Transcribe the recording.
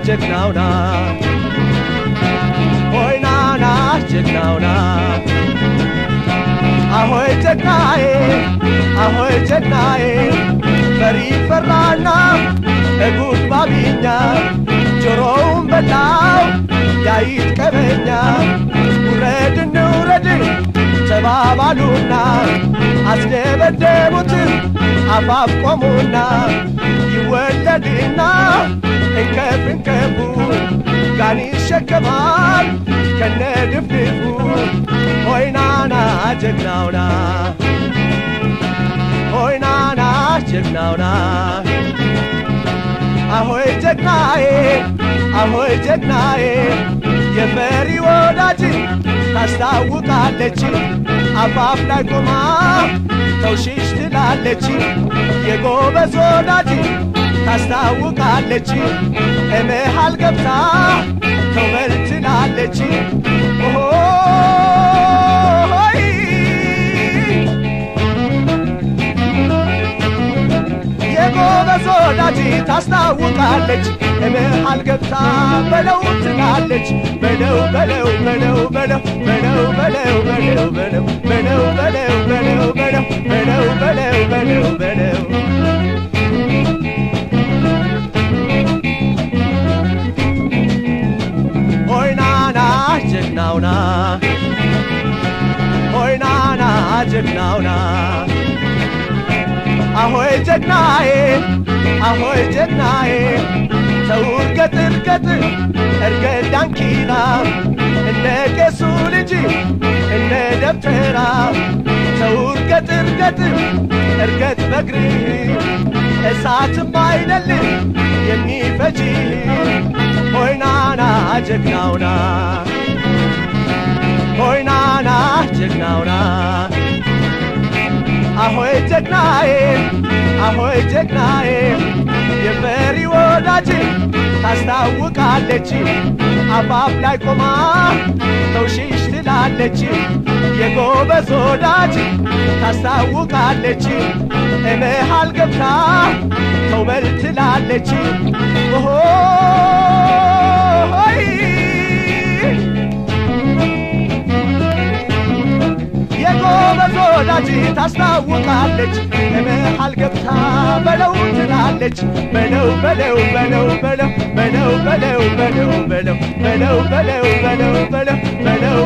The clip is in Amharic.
ጀግናውና ሆይ ናና ጀግናውና አሆይ ጀግናዬ አሆይ ጀግናዬ ፈሪ ፈራና እጉድ ባቢኛ ጆሮውን በላው ያይት ቀበኛ ውረድ እንውረድ ተባባሉና አስደበደቡት አፋፍ ቆሙና ይወለድና እንከፍ እንከፉ ጋን ይሸከማል ከነ ድፍድፉ ሆይናና ጀግናውና ሆይናና ጀግናውና አሆይ ጀግናዬ አሆይ ጀግናዬ የመሪ ወዳጅ ታስታውቃለች አፋፍ ላይ ቆማ ተውሽሽ ትላለች የጎበዝ ወዳጅ ታስታውቃለች እመሃል ገብታ ተውበል ትላለች ኦሆይ የጎበዝ ወዳጅ ታስታውቃለች እመሃል ገብታ በለው ትላለች በለው በለው በለው በለው በለው በለው በለው በለው በለው በለው በለው በለው በለው በለው በለው በለው ሆይናና ጀግናውና ሆይናና ጀግናውና አሆይ ጀግናዬ አሆይ ጀግናዬ ሰው እርገጥ እርገጥ እርገጥ ዳንኪራ እንደ ቄሱ ልጅ እንደ ደብተራ ሰው እርገጥ እርገጥ እርገጥ በግርህ እሳትም አይደል የሚፈጅ ሆይናና ጀግናውና ሆይናና ጀግናውና አሆይ ጀግናዬ አሆይ ጀግናዬ የፈሪ ወዳጅ ታስታውቃለች አፋፍ ላይ ቆማ ተውሽሽ ትላለች የጎበዝ ወዳጅ ታስታውቃለች እመሃል ገብታ ተውበል ትላለች ሆይ የጎበዝ ወዳጅ ታስታውቃለች እመሃል ገብታ በለው ትላለች በለው በለው በለው በለው በለው በለው በለው በለው በለው በለው በለው በለው በለው